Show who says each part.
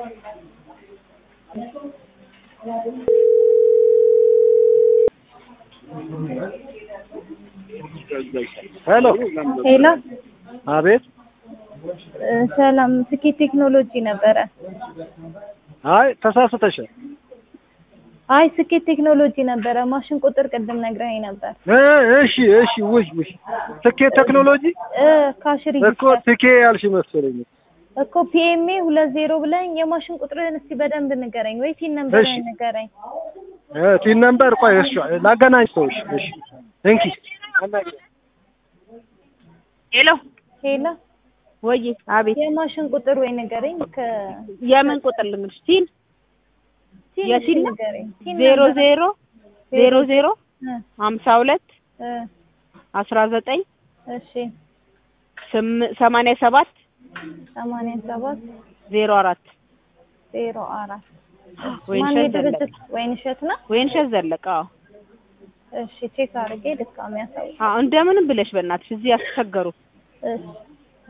Speaker 1: ሄሎ
Speaker 2: ሄሎ
Speaker 1: አቤት
Speaker 2: እ ሰላም ስኬት ቴክኖሎጂ ነበረ።
Speaker 1: አይ ተሳስተሻል
Speaker 2: አይ ስኬት ቴክኖሎጂ ነበረ። ማሽን ቁጥር ቅድም ነግረኸኝ ነበር
Speaker 1: እ እሺ እሺ ውይ ውይ ስኬት ቴክኖሎጂ
Speaker 2: እ ካሽሪ
Speaker 1: እኮ ትኬ ያልሽ መሰለኝ
Speaker 2: እኮ ፒኤምኤ ሁለት ዜሮ ብለኸኝ የማሽን ቁጥርህን እስቲ በደንብ ንገረኝ፣ ወይ ቲን ነምበርህን
Speaker 1: እሺ።
Speaker 2: ንገረኝ።
Speaker 1: እ ቲን ነምበር ቆይ እሺ ላገናኝ ሰዎች እሺ እንኪ
Speaker 3: ሄሎ
Speaker 2: ሄሎ
Speaker 3: ወይ አቤት
Speaker 2: የማሽን ቁጥር ወይ ንገረኝ። ከ
Speaker 3: የምን ቁጥር ልንገርሽ ሲል
Speaker 2: ቲን
Speaker 3: የቲን ነው?
Speaker 2: ንገረኝ። ቲን
Speaker 3: ዜሮ
Speaker 2: ነምበር።
Speaker 3: ዜሮ ዜሮ ዜሮ
Speaker 2: እ
Speaker 3: ሀምሳ ሁለት
Speaker 2: እ
Speaker 3: አስራ ዘጠኝ
Speaker 2: እሺ
Speaker 3: ስም- ሰማንያ ሰባት
Speaker 2: ሰማንያ ሰባት
Speaker 3: ዜሮ አራት
Speaker 2: ዜሮ አራት
Speaker 3: ወይንሸት
Speaker 2: ማን
Speaker 3: ዘለቀ
Speaker 2: ድርጅት ወይንሸት ነው?
Speaker 3: ወይንሸት ዘለቀ አዎ
Speaker 2: እሺ ቼክ አድርጌ ድጋሚ ያሳውቅ።
Speaker 3: አዎ እንደምንም ብለሽ በእናትሽ እዚህ ያስቸገሩ
Speaker 2: እሺ